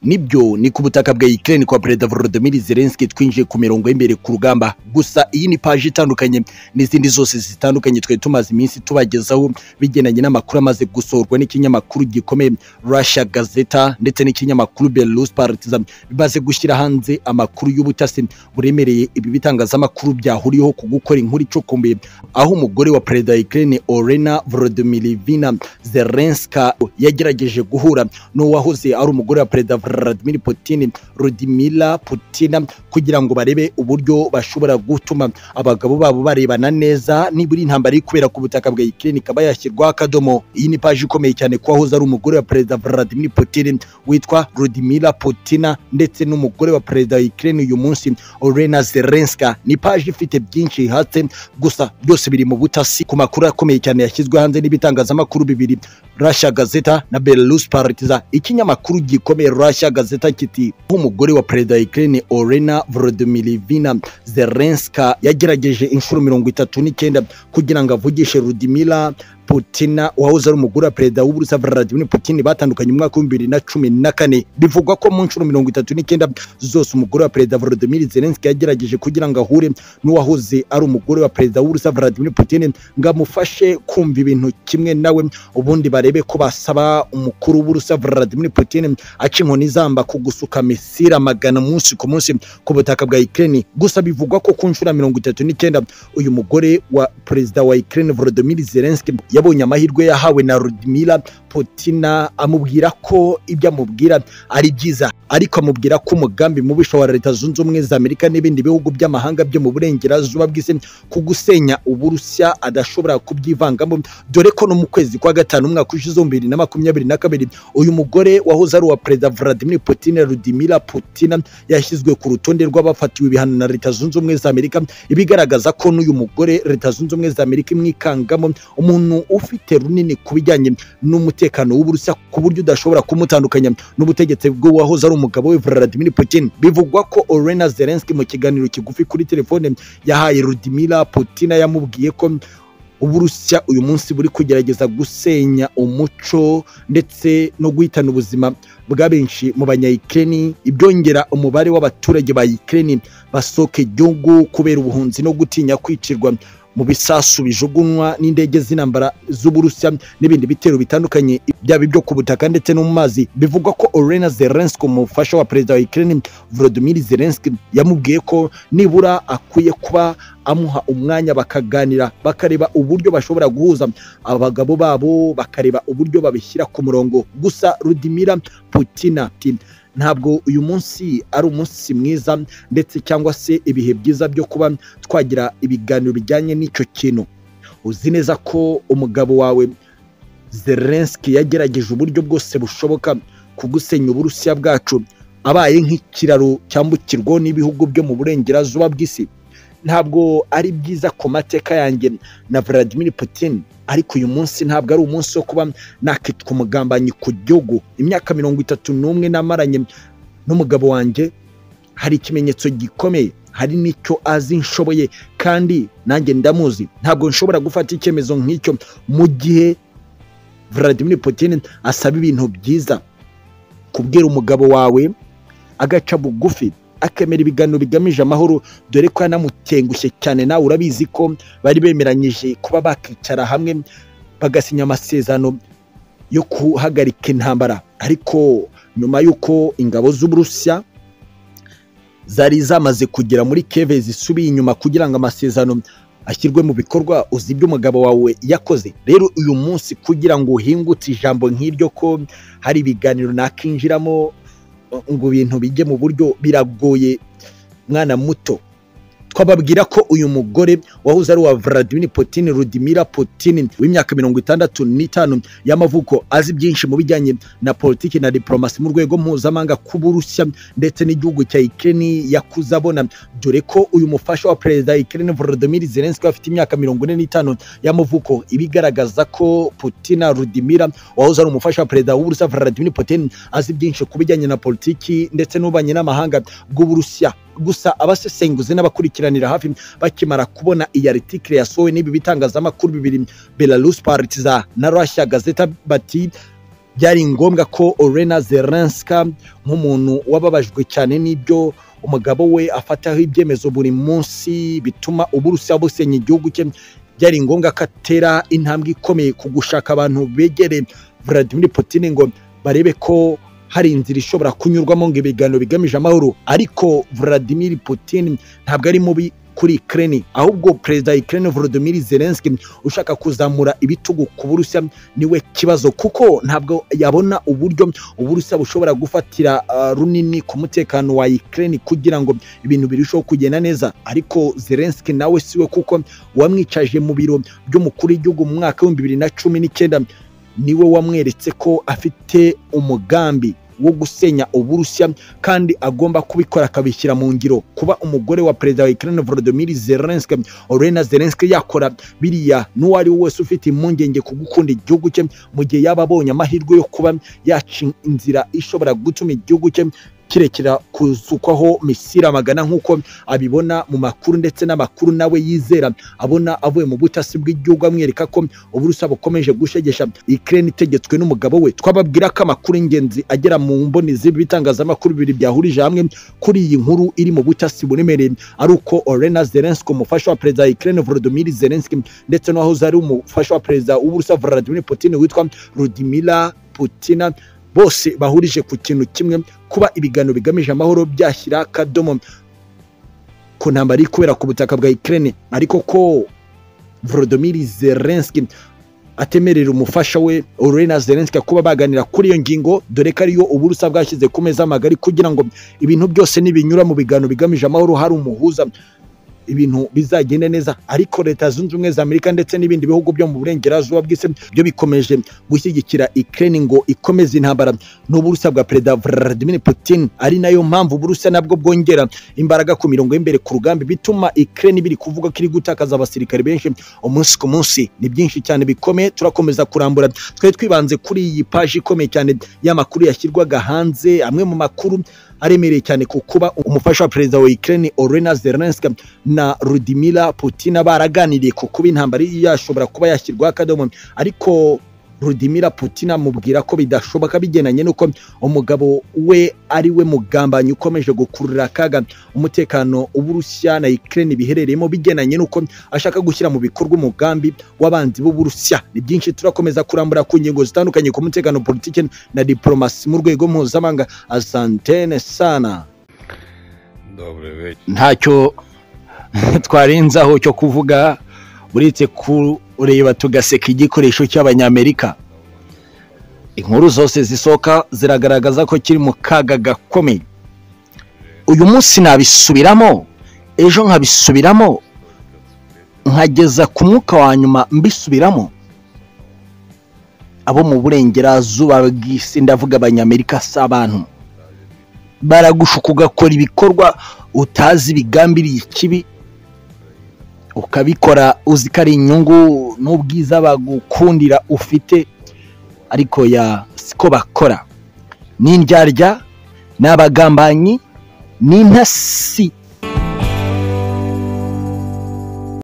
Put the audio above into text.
nibyo ni ku butaka bwa Ukraine kwa Perezida Volodymyr Zelensky twinjiye ku mirongo y'imbere ku rugamba gusa iyi ni paji itandukanye n'izindi zose zitandukanye twari tumaze iminsi tubagezaho bigendanye n'amakuru amaze gusohorwa n'ikinyamakuru gikomeye Russia Gazeta ndetse n'ikinyamakuru Belarus Partizan bimaze gushyira hanze amakuru y'ubutasi buremereye ibi bitangazamakuru byahuriyeho ku gukora inkuru icukumbuye aho umugore wa Perezida wa Ukraine Olena Volodymyrivna Zelenska yagerageje guhura n'uwahoze ari umugore wa Perezida Vladimir Putin Rudimila Putin kugira ngo barebe uburyo bashobora gutuma abagabo babo barebana neza nibura intambara iri kubera ku butaka bwa Ukraine ikaba yashyirwaho akadomo iyi ni paji ikomeye cyane kuko wahoze ari umugore wa Perezida Vladimir Putin witwa Rudimila Putin ndetse n'umugore wa Perezida wa Ukraine uyu munsi Olena Zelenska ni paji ifite byinshi hatse gusa byose biri mu butasi ku makuru akomeye cyane yashyizwe hanze n'ibitangazamakuru bibiri Russia Gazeta na Belarus Partizan ikinyamakuru gikomeye Russia Gazeta kiti umugore wa Perezida wa Ukraine Olena Volodymyrivna Zelenska yagerageje inshuro mirongo itatu n'icyenda kugira ngo avugishe Rudimila Putina wahoze ari umugore wa perezida w'Uburusiya Vladimir Putin batandukanye mu mwaka wa bibiri na cumi na kane bivugwa ko mu nshuro mirongo itatu n'icyenda zose umugore wa perezida Volodymyr Zelensky yagerageje kugira ngo ahure n'uwahoze ari umugore wa perezida w'Uburusiya Vladimir Putin ngo amufashe kumva ibintu kimwe nawe ubundi barebe ko basaba umukuru w'Uburusiya Vladimir Putin aca inkoni izamba ku gusuka misira magana munsi ku munsi ku butaka bwa Ukraine gusa bivugwa ko ku nshuro mirongo itatu n'icyenda uyu mugore wa perezida wa Ukraine Volodymyr Zelensky yabonye amahirwe yahawe na Rudimila Putina amubwira ko ibyo amubwira ari byiza ariko amubwira ko umugambi mubisha wa Leta Zunze Ubumwe za Amerika n'ibindi bihugu by'amahanga byo mu burengerazuba bw'isi ku gusenya Uburusiya adashobora kubyivangamo dore ko no mu kwezi kwa gatanu umwaka ushize bibiri na makumyabiri na kabiri uyu mugore wahoze ari uwa Perezida Vladimir Putin Rudimila Putina yashyizwe ku rutonde rw'abafatiwe ibihano na Leta Zunze Ubumwe za Amerika ibigaragaza ko n'uyu mugore Leta Zunze Ubumwe za Amerika imwikangamo umuntu ufite runini ku bijyanye n'umutekano w'uburusiya ku buryo udashobora kumutandukanya n'ubutegetsi bw'uwahoze ari umugabo we Vladimir Putin bivugwa ko Olena Zelensky mu kiganiro kigufi kuri telefone yahaye Rudimila Putin yamubwiye ko uburusiya uyu munsi buri kugerageza gusenya umuco ndetse no guhitana ubuzima bwa benshi mu banyayikeni ibyongera umubare w'abaturage ba Ukraine basohoka igihugu kubera ubuhunzi no gutinya kwicirwa mu bisasu bijugunywa n'indege z'intambara z'uburusiya n'ibindi bitero bitandukanye byaba ibyo ku butaka ndetse no mu mazi bivugwa ko Olena Zelensky umufasha wa perezida wa Ukraine Volodymyr Zelensky yamubwiye ko nibura akwiye kuba amuha umwanya bakaganira bakareba uburyo bashobora guhuza abagabo babo bakareba uburyo babishyira ku murongo gusa Rudimira Putina ntabwo uyu munsi ari umunsi mwiza ndetse cyangwa se ibihe byiza byo kuba twagira ibiganiro bijyanye n'icyo kintu uzi neza ko umugabo wawe Zelensky yagerageje uburyo bwose bushoboka kugusenya uburusiya bwacu abaye nk'ikiraro cyambukirwaho n'ibihugu byo mu burengerazuba bw'isi ntabwo ari byiza ku mateka yanjye na Vladimir Putin ariko uyu munsi ntabwo ari umunsi wo kuba nakitwa umugambanyi ku gihugu imyaka mirongo itatu n'umwe namaranye n'umugabo wanjye hari ikimenyetso gikomeye hari n'icyo azi nshoboye kandi nanjye ndamuzi ntabwo nshobora gufata icyemezo nk'icyo mu gihe Vladimir Putin asaba ibintu byiza kubwira umugabo wawe agaca bugufi akemera ibiganiro bigamije amahoro dore ko yanamutengushye cyane nawe urabizi ko bari bemeranyije kuba bakicara hamwe bagasinya amasezerano yo guhagarika intambara ariko nyuma y'uko ingabo z'uburusiya zari zamaze kugera muri keve zisubiye inyuma kugira ngo amasezerano ashyirwe mu bikorwa uzi ibyo umugabo wawe yakoze rero uyu munsi kugira ngo uhingutse ijambo nk'iryo ko hari ibiganiro nakinjiramo ngo ibintu bijye mu buryo biragoye mwana muto twababwira ko uyu mugore wahoze ari uwa Vladimir Putin Rudimira Putin w'imyaka mirongo itandatu n'itanu y'amavuko azi byinshi mu bijyanye na politiki na diplomasi mu rwego mpuzamahanga ku Burusiya ndetse n'igihugu cya Ukraine yakuze abona dore ko uyu mufasha wa perezida Ukraine Volodymyr Zelensky afite imyaka mirongo ine n'itanu y'amavuko ibigaragaza ko Putin Rudimira wahoze ari umufasha wa perezida w'Uburusiya Vladimir Putin azi byinshi ku bijyanye na politiki ndetse n'ubanye n'amahanga bw'Uburusiya gusa abasesenguzi n'abakurikiranira hafi bakimara kubona iyi article yasohowe n'ibi bitangazamakuru bibiri Belarus Partizan na Russia Gazeta bati byari ngombwa ko orena zelenska nk'umuntu wababajwe cyane n'ibyo umugabo we afataho ibyemezo buri munsi bituma uburusiya busenya igihugu cye byari ngombwa ko atera intambwe ikomeye ku gushaka abantu begere Vladimir Putin ngo barebe ko hari inzira ishobora kunyurwamo ngo ibiganiro bigamije amahoro ariko Vladimir Putin ntabwo ari mubi kuri Ukraine ahubwo perezida wa Ukraine Volodymyr Zelensky ushaka kuzamura ibitugu ku Burusiya niwe kibazo kuko ntabwo yabona uburyo Uburusiya bushobora gufatira uh, runini ku mutekano wa Ukraine kugira ngo ibintu birusheho kugenda neza ariko Zelensky nawe siwe kuko wamwicaje mu biro by'umukuru w'igihugu mu mwaka w'ibihumbi bibiri na cumi n'icyenda niwe wamweretse ko afite umugambi wo gusenya uburusiya kandi agomba kubikora akabishyira mu ngiro kuba umugore wa perezida wa Ukraine Volodymyr Zelensky Olena Zelensky yakora biriya n'uwo ari we wese ufite impungenge ku gukunda igihugu cye mu gihe yaba abonye amahirwe yo kuba yaca inzira ishobora gutuma igihugu cye kirekera kuzukwaho misira magana nk'uko abibona mu makuru ndetse n'amakuru nawe yizera abona avuye mu butasi bw'igihugu amwereka ko uburusiya bukomeje gushegesha Ukraine itegetswe n'umugabo we twababwira ko amakuru y'ingenzi agera mu mboni z'ibi bitangazamakuru bibiri byahurije hamwe kuri iyi nkuru iri mu butasi buremereye ari uko Olena Zelensky umufasha wa perezida wa Ukraine Volodymyr Zelensky ndetse n'uwahoze ari umufasha wa perezida w'uburusiya Vladimir Putin witwa Rudimira Putina bose bahurije ku kintu kimwe kuba ibiganiro bigamije amahoro byashyira akadomo ku ntambara iri kubera ku butaka bwa Ukraine ariko ko Volodymyr Zelensky atemerera umufasha we Olena Zelensky kuba baganira kuri iyo ngingo dore ko ariyo uburusa bwashyize ku meza magari kugira ngo ibintu byose nibinyura mu biganiro bigamije amahoro hari umuhuza ibintu bizagenda neza ariko leta zunze ubumwe za amerika ndetse n'ibindi bihugu byo mu burengerazuba bw'isi byo bikomeje gushyigikira Ukraine ngo ikomeze intambara n'uburusiya bwa perezida Vladimir Putin ari nayo mpamvu uburusiya nabwo bwongera imbaraga ku mirongo y'imbere ku rugamba bituma Ukraine biri kuvuga ko iri gutakaza abasirikare benshi umunsi ku munsi ni byinshi cyane bikomeye turakomeza kurambura twari twibanze kuri iyi paji ikomeye cyane y'amakuru yashyirwaga hanze amwe mu makuru aremereye cyane ku kuba umufasha wa perezida wa Ukraine Olena Zelensky na Rudimira Putin baraganiriye ku kuba intambara yashobora kuba yashyirwaho akadomo ariko Rudimira Putin amubwira ko bidashoboka bigendanye n'uko umugabo we ari we mugambanyi ukomeje gukurura akaga umutekano w'Uburusiya na Ukraine biherereyemo bigendanye n'uko ashaka gushyira mu bikorwa umugambi w'abanzi b'Uburusiya ni byinshi turakomeza kurambura ku ngingo zitandukanye ku mutekano politiki na diplomasi mu rwego mpuzamahanga asantene sana ntacyo twarenzaho cyo kuvuga uretse kureba tugaseka igikoresho cy'abanyamerika inkuru zose zisohoka ziragaragaza ko kiri mu kaga gakomeye uyu munsi nabisubiramo ejo nkabisubiramo nkageza ku mwuka wa nyuma mbisubiramo abo mu burengerazuba bw'isi ndavuga abanyamerika si abantu baragushuka ugakora ibikorwa utazi bigambiriye ikibi ukabikora uzi ko ari inyungu n'ubwiza bagukundira ufite ariko ya siko bakora ni indyarya ni abagambanyi ni intasi